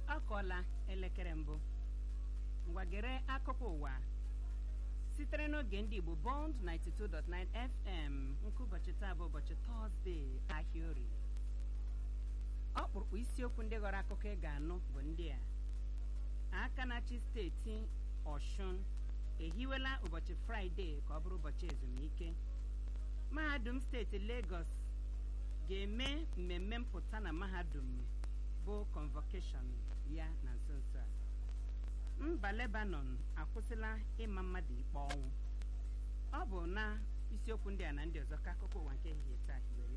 ọ kọọla elekere mbụ ngwagere akụkọ ụwa sitere n'oge ndị Igbo Bond 92.9 FM nke ụbọchị taa bụ ụbọchị tọzdee ahịa orie ọkpụrụkpụ isiokwu ndị ghọrọ akụkọ ị ga-anụ bụ ndị a aka na-achị steeti Ọshụn ehiwela ụbọchị Fraịde ka ọ bụrụ ụbọchị ezumike mahadum steeti Lagos ga-eme mmemme mpụta na mahadum bụ convocation ya na nso nso a mba Lebanon akwụsịla ịma mmadụ ikpe ọnwụ ọ bụ na isiokwu ndị a na ndị ọzọ ka akụkọ ụwa nke ehihie taa hiwere